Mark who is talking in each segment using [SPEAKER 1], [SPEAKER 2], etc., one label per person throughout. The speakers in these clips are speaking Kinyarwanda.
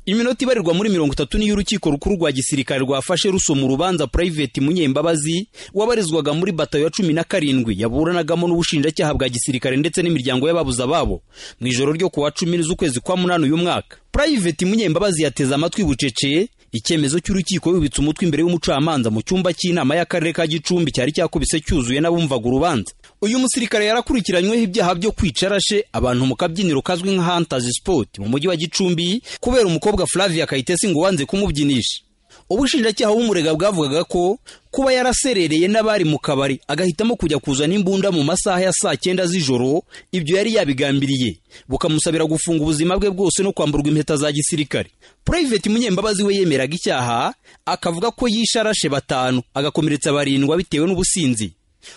[SPEAKER 1] iminota ibarirwa muri mirongo itatu niyo urukiko rukuru rwa gisirikare rwafashe rusoma urubanza purayiveti munyembabazi wabarizwaga muri batayo ya cumi na karindwi yaburanagamo n'ubushinjacyaha bwa gisirikare ndetse n'imiryango y'ababuze ababo mu ijoro ryo ku wa cumi z'ukwezi kwa munani uyu mwaka purayiveti munyembabazi yateze amatwi buceceye icyemezo cy'urukiko yubitse umutwe imbere y'umucamanza mu cyumba cy'inama y'akarere ka gicumbi cyari cyakubise cyuzuye n'abumvaga urubanza uyu musirikare yarakurikiranyweho ibyaha byo kwica arashe abantu mu kabyiniro kazwi nka hantazi sipoti mu mujyi wa gicumbi kubera umukobwa flavia kayitesi ngo wanze kumubyinisha ubushinjacyaha bw'umurega bwavugaga ko kuba yaraserereye n'abari mu kabari agahitamo kujya kuzana imbunda mu masaha ya saa cyenda z'ijoro ibyo yari yabigambiriye bukamusabira gufunga ubuzima bwe bwose no kwamburwa impeta za gisirikare purayiveti munyembabazi we yemeraga icyaha akavuga ko yishe arashe batanu agakomeretsa barindwa bitewe n'ubusinzi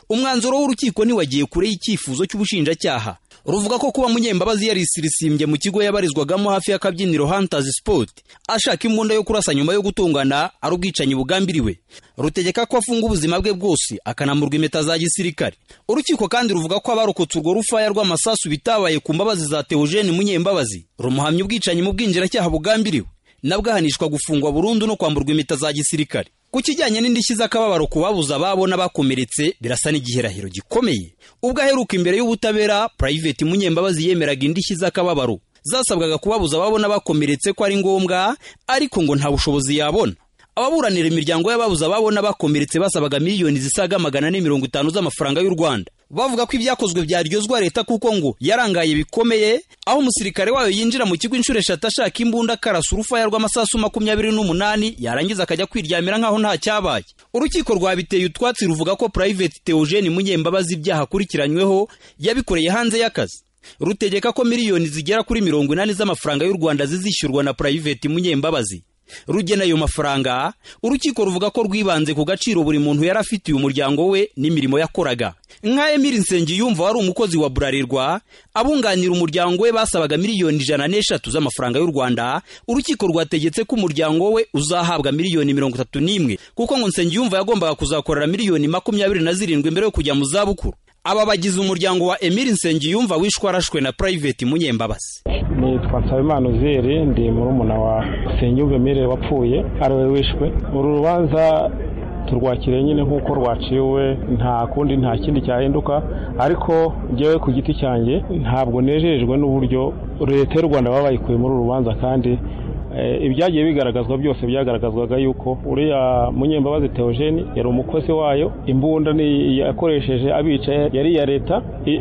[SPEAKER 1] umwanzuro w'urukiko ntiwagiye kure y'icyifuzo cy'ubushinjacyaha ruvuga ko kuba munyembabazi yarisirisimbye mu kigo yabarizwagamo hafi y'akabyiniro hantazi sipoti ashaka imbunda yo kurasa nyuma yo gutungana ari ubwicanyi bugambiriwe rutegeka ko afunga ubuzima bwe bwose akanamurwa impeta za gisirikare urukiko kandi ruvuga ko abarokotse urwo rufaya rw'amasasu bitabaye ku mbabazi za teogene munyembabazi rumuhamya ubwicanyi mu bwinjiracyaha bugambiriwe nabwo ahanishwa gufungwa burundu no kwamburwa impeta za gisirikare ku kijyanye n'indishyi z'akababaro ku babuze ababo n'abakomeretse birasa n'igihirahiro gikomeye ubwo aheruka imbere y'ubutabera purayiveti munyembabazi yemeraga indishyi z'akababaro zasabwaga kubabuza ababo n'abakomeretse ko ari ngombwa ariko ngo nta bushobozi yabona ababuranira imiryango y'ababuze ababo n'abakomeretse basabaga miliyoni zisaga magana ane mirongo itanu z'amafaranga y'u rwanda bavuga ko ibyakozwe byaryozwa leta kuko ngo yarangaye bikomeye aho umusirikare wayo yinjira mu kigo inshuro eshatu ashaka imbunda akarasa urufaya rw'amasasu makumyabiri n'umunani yarangiza akajya kwiryamira nk'aho nta cyabaye urukiko rwabiteye utwatsi ruvuga ko purayiveti teogene munyembabazi ibyaha akurikiranyweho yabikoreye hanze y'akazi rutegeka ko miliyoni zigera kuri mirongo inani z'amafaranga y'u rwanda zizishyurwa na purayiveti munyembabazi rugena ayo mafaranga urukiko ruvuga ko rwibanze ku gaciro buri muntu yari afitiye umuryango we n'imirimo yakoraga nka emiri nsengiyumva wari umukozi wa burarirwa abunganira umuryango we basabaga miliyoni ijana n'eshatu z'amafaranga y'u rwanda urukiko rwategetse ko umuryango we uzahabwa miliyoni mirongo itatu n'imwe kuko ngo nsengiyumva yagombaga kuzakorera miliyoni makumyabiri na zirindwi mbere yo kujya mu zabukuru aba bagize umuryango wa emiri nsengiyumva wishwe arashwe na purayiveti munyembabazi
[SPEAKER 2] nitwa nsabimana uzeri ndi murumuna wa senyumva emiri wapfuye ari we wishwe uru rubanza turwakiriye nyine nk'uko rwaciwe nta kundi nta kindi cyahinduka ariko ngewe ku giti cyanjye ntabwo nejejwe n'uburyo leta y'u rwanda baba bayikuye muri uru rubanza kandi ibyagiye bigaragazwa byose byagaragazwaga yuko uriya munyembabazi teogene yari umukozi wayo imbunda yakoresheje abicaye yari iya leta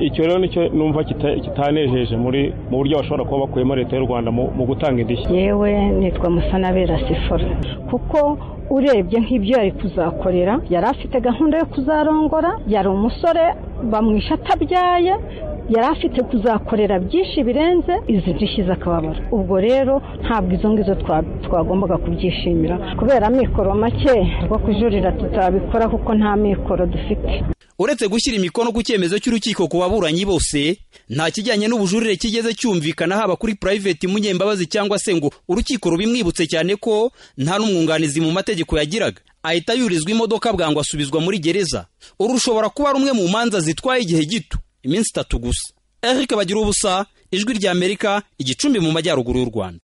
[SPEAKER 2] icyo rero nicyo numva kitanejeje muri mu buryo bashobora kuba bakuyemo leta y'u rwanda mu gutanga indishyi
[SPEAKER 3] yewe nitwa musanabera sifora kuko urebye nk'ibyo yari kuzakorera yari afite gahunda yo kuzarongora yari umusore bamwishe atabyaye yari afite kuzakorera byinshi birenze izi ndishyi z'akababaro ubwo rero ntabwo izo ngizo twagombaga kubyishimira kubera amikoro make rwo kujurira tutabikora kuko nta mikoro dufite
[SPEAKER 1] uretse gushyira imikono ku cyemezo cy'urukiko ku baburanyi bose nta kijyanye n'ubujurire kigeze cyumvikana haba kuri purayiveti munyembabazi cyangwa se ngo urukiko rubimwibutse cyane ko nta n'umwunganizi mu mategeko yagiraga ahita yurizwa imodoka bwangu asubizwa muri gereza uru rushobora kuba rumwe mu manza zitwaye igihe gito iminsi itatu gusa eric bagira ubusa ijwi ry'amerika igicumbi mu majyaruguru y'u rwanda